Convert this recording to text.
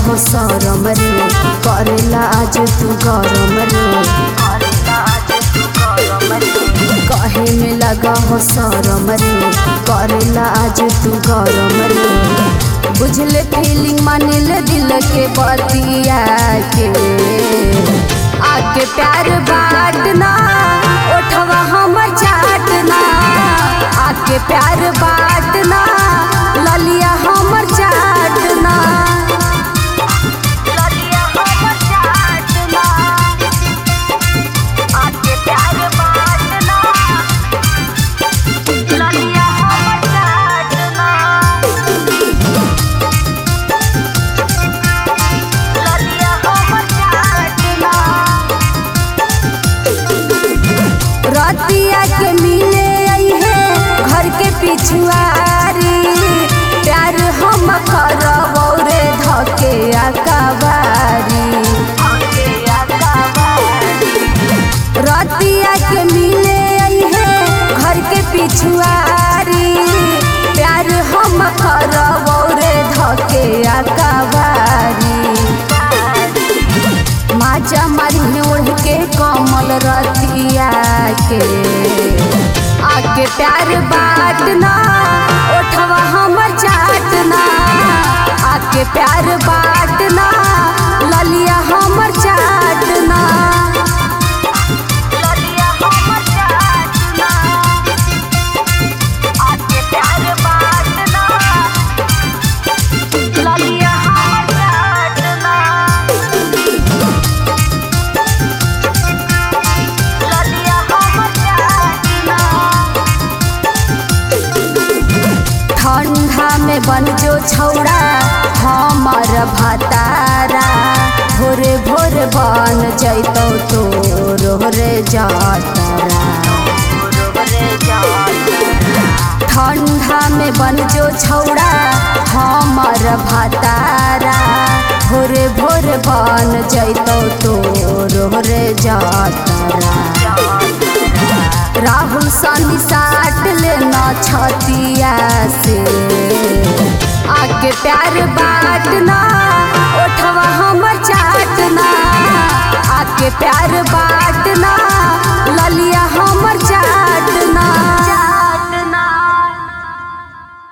हो सरम रे करेला आज तू गरम रे कहे में लगा हो सरम रे करेला आज तू गरम रे बुझले फीलिंग मानिले दिल के बतिया के आके प्यार बाटना ओठवा हमर चाटना आके प्यार बाटना ललिया हमर चाटना ललिया हमर चाटना आके प्यार बाटना ललिया हमर चाटना ललिया हमर चाटना रतिया के मिले आई है घर के पिछुआरी प्यार हम करबौ रे धके अकबारी आके अकाबारी रतिया के मिले आई है घर के पिछुआरी प्यार हम करबौ रे धके अकबारी माचा मारी ओढ़ के कमल रतिया के आके प्यार बाटना ओठवा हमर चाटना आके प्यार बाटना ललिया हमर चाटना ललिया हमर चाटना आके प्यार बाटना ललिया हमर चाटना ललिया हमर चाटना ठंडा में बन जो छौड़ा हमर भतारा भोरे भोर बन जैतौ तोर रे जातरा ठंडा में बन जो छौड़ा हमर भतारा भोरे भोर बन जैतौ तोर रे जातरा राहुल सनी साट लेना छतिया से आके प्यार बाटना ओठवा हमर चाटना आके प्यार बाटना